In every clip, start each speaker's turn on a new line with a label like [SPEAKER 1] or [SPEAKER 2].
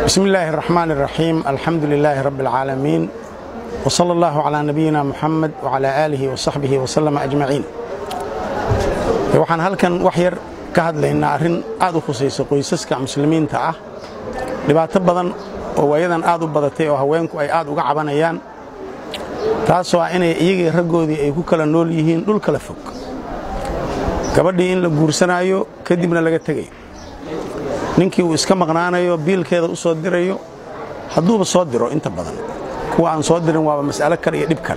[SPEAKER 1] bismi illaahi araxmaan iraxiim alxamdu lilaahi rabbi alcaalamiin w sala allahu calaa nabiyina muxamed wacalaa aalihi wa saxbihi wasalama ajmaciin waxaan halkan wax yar ka hadlaynaa arrin aad u khusaysa qoysaska muslimiinta ah dhibaato badan oo waayadan aad u badatay oo haweenku ay aad uga cabanayaan taasoo ah inay iyagii raggoodii ay ku kala nool yihiin dhul kala fog gabadhii in la guursanaayo kadibna laga tegayo ninkii uu iska maqnaanayo biilkeeda u soo dirayo hadduuba soo diro inta badan kuwa aan soo dirin waaba mas'alo kale iyo dhib kale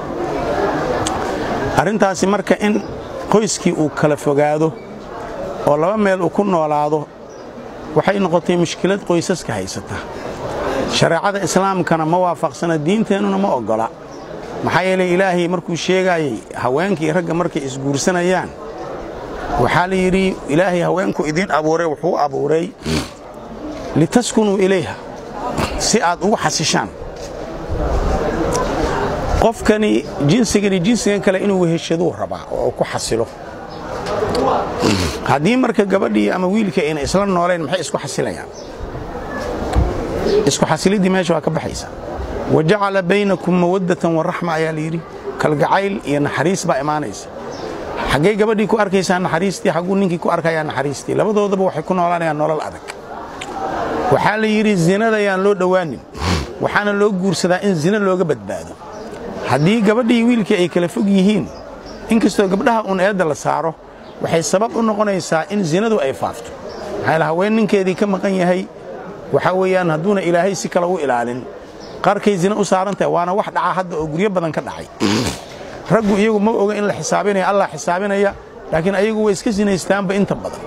[SPEAKER 1] arrintaasi marka in qoyskii uu kala fogaado oo laba meel uu ku noolaado waxay noqotay mushkilad qoysaska haysata shareecada islaamkana ma waafaqsana diinteennuna ma oggola maxaa yeelay ilaahay markuu sheegaayey haweenkii ragga markay isguursanayaan waxaa la yidhi ilaahay haweenku idiin abuuray wuxuu abuuray litaskunuu ilayha si aad ugu xasishaan qofkani jinsigani jinsigan kale inuu weheshaduu rabaa oo ku xasilo haddii marka gabadhii ama wiilka ayna isla noolayn maxay isku xasilayaan isku xasiliddii meesha waa ka baxaysa wa jacala baynakum mawaddatan waraxma ayaa layidhi kalgacayl iyo naxariis baa imaanaysa xaggay gabadhii ku arkaysaa naxariistii xagguu ninkii ku arkayaa naxariistii labadoodaba waxay ku noolaanayaan nolol adag waxaa la yidhi zinada yaan loo dhowaanin waxaana loo guursadaa in zina looga badbaado haddii gabadhii wiilkii ay kala fog yihiin inkastoo gabdhaha uun eedda la saaro waxay sabab u noqonaysaa in zinadu ay faafto maxaa haween ninkeedii ka maqan yahay waxaa weeyaan hadduuna ilaahay si kale u ilaalin qarkay zina u saarantahay waana wax dhaca hadda oo guryo badan ka dhacay raggu iyagu ma oga in la xisaabinaya allah xisaabinaya laakiin ayagu way iska sinaystaanba inta badan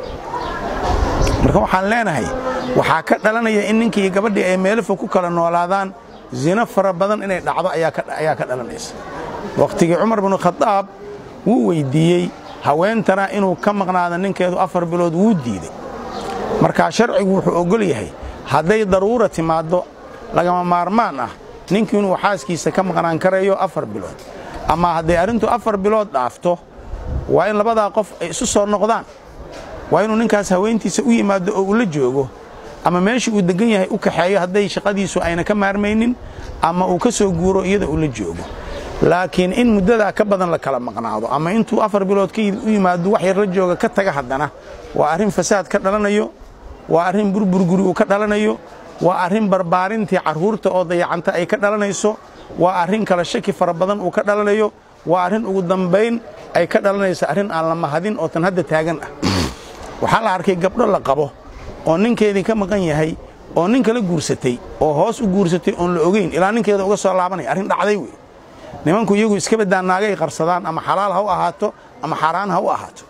[SPEAKER 1] marka waxaan leenahay waxaa ka dhalanaya in ninkii iyo gabadhii ay meelofo ku kala noolaadaan zino fara badan inay dhacdo ayaa ka dhalanaysa wakhtigii cumar binu khadaab wuu weyddiiyey haweentana inuu ka maqnaado ninkeedu afar bilood wuu diiday markaa sharcigu wuxuu oggol yahay hadday daruura timaaddo lagama maarmaan ah ninkii inuu xaaskiisa ka maqnaan karayo afar bilood ama hadday arrintu afar bilood dhaafto waa in labadaa qof ay isu soo noqdaan waa inuu ninkaas haweentiisa u yimaado oo uu la joogo ama meeshii uu deggan yahay u kaxeeyo hadday shaqadiisu ayna ka maarmaynin ama uu ka soo guuro iyada uu la joogo laakiin in muddadaa ka badan la kala maqnaado ama intuu afar bilood ka u yimaado wax yar la jooga ka taga haddana waa arrin fasaad ka dhalanayo waa arrin burburguri uu ka dhalanayo waa arrin barbaarintii carruurta oo dayacanta ay ka dhalanayso waa arrin kala shaki fara badan uu ka dhalanayo waa arrin ugu dambayn ay ka dhalanayso arrin aan la mahadin oo tan hadda taagan ah waxaa la arkay gabdho la qabo oo ninkeedii ka maqan yahay oo nin kala guursatay oo hoos u guursatay oon la ogeyn ilaa ninkeeda uga soo laabanaya arrin dhacday wey nimanku iyagu iska baddaan naagay qarsadaan ama xalaal ha u ahaato ama xaaraan ha u ahaato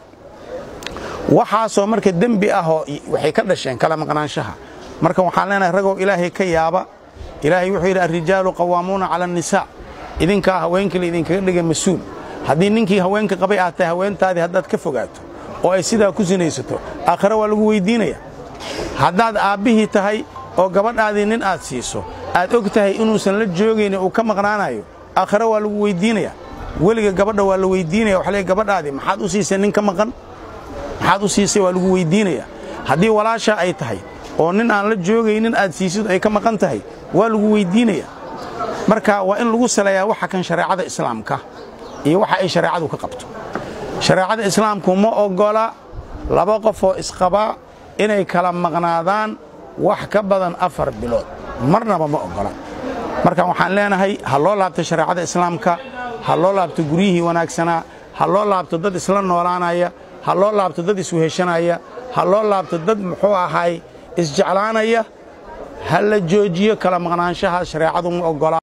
[SPEAKER 1] waxaasoo marka dembi ahoo waxay ka dhasheen kala maqnaanshaha marka waxaan leenahay ragoo ilaahay ka yaaba ilaahay wuxuu yidhi alrijaalu qawaamuuna cala annisaa idinkaa haweenkii la idinkaga dhiga mas-uul haddii ninkii haweenka qabay aad tahay haweentaadii haddaad ka fogaato oo ay sidaa ku sinaysato aakhare waa lagu weyddiinaya haddaad aabbihii tahay oo gabadhaadii nin aad siiso aad og tahay inuusan la joogayni uu ka maqnaanayo aakhare waa lagu weyddiinaya weliga gabadha waa la weyddiinaya waxa leey gabadhaadii maxaad u siisay nin ka maqan maxaad u siisay waa lagu weyddiinaya haddii walaashaa ay tahay oo nin aan la joogaynin aad siisid ay ka maqan tahay waa lagu weyddiinaya marka waa in lagu saleeyaa waxa kan shareecada islaamka iyo waxa ay shareecadu ka qabto shareecada islaamku ma oggola laba qofoo isqabaa inay kala maqnaadaan wax ka badan afar bilood marnaba ma oggola marka waxaan leenahay ha loo laabto shareecada islaamka ha loo laabto guryihii wanaagsanaa ha loo laabto dad isla noolaanaya ha loo laabto dad isweheshanaya ha loo laabto dad muxuu ahay isjeclaanaya ha la joojiyo kala maqnaanshaha shareecadu ma oggola